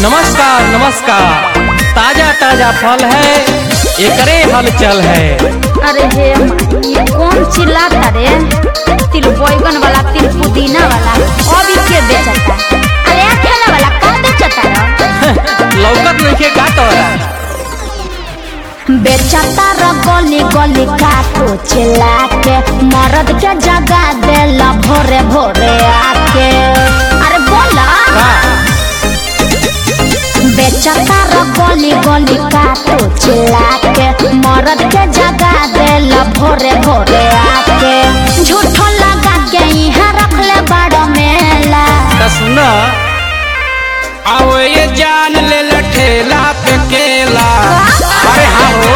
नमस्कार नमस्कार ताजा ताजा फल है एकरे हलचल है अरे हे माई, ये कौन चिल्लाता रे तिल बैगन वाला तिल पुदीना वाला अभी के बेचता अरे आ ठेला वाला का बेचता रे लौकत नहीं का तोरा बेचता र गली गली काटो चिल्ला के मरद के जगा देला भोरे भोरे आके अरे बोला बेचता र गली गली काटो चिल्ला के मरद के जगा देला भोरे भोरे आके झूठो लगा के यहाँ रख ले बड़ मेला त सुना आओ ये जान ले लठेला पे केला अरे हाँ हो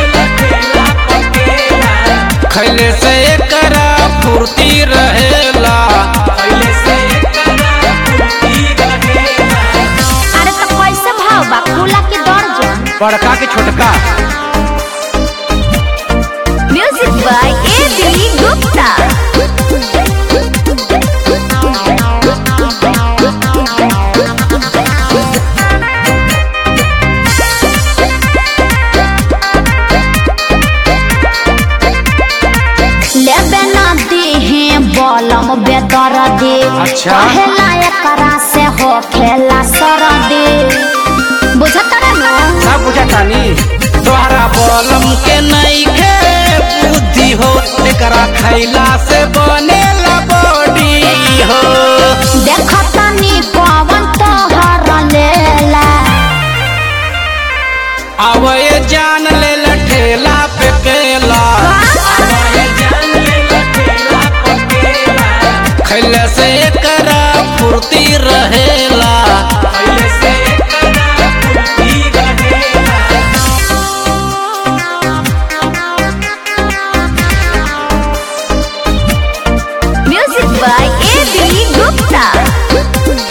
खैले से एकरा फुर्ती रहेला अरे तो कैसे भाव बा खुला की दर्जन बड़का के छोटका music by A B Gupta लेबे ना दीहे बलम बेदर दे अच्छा। कहेला एकरा से हो खेला सर दे बुझत रे नो सब बुझा तानी तोहरा बलम के नहीं खे बुद्धि हो एकरा खैला से बनेला बॉडी हो देखतनी पवन तोहर लेला आओ ये जान ले लठेला पे केला खैले से एकरा फुर्ती रहेला music by A B Gupta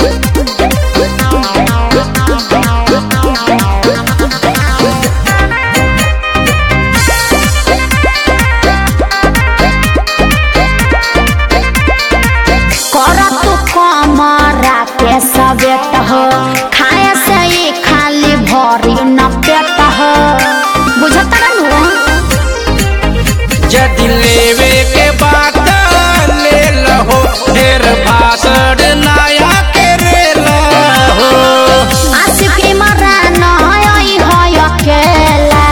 कर तू कमरा के सवेत हो खाए से ही खाली भरी न पेट हो बुझत रहनु यदि लेवे के बात ले लहो ढेर भाषण नया के रे लहो आशिकी मरा नय होय अकेला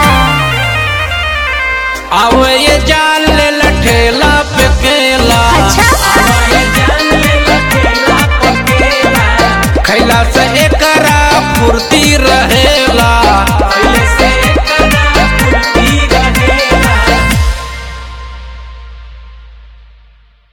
आओ ये जान ले लठेला पे केला अच्छा खैला से एकरा फुर्ती रहेला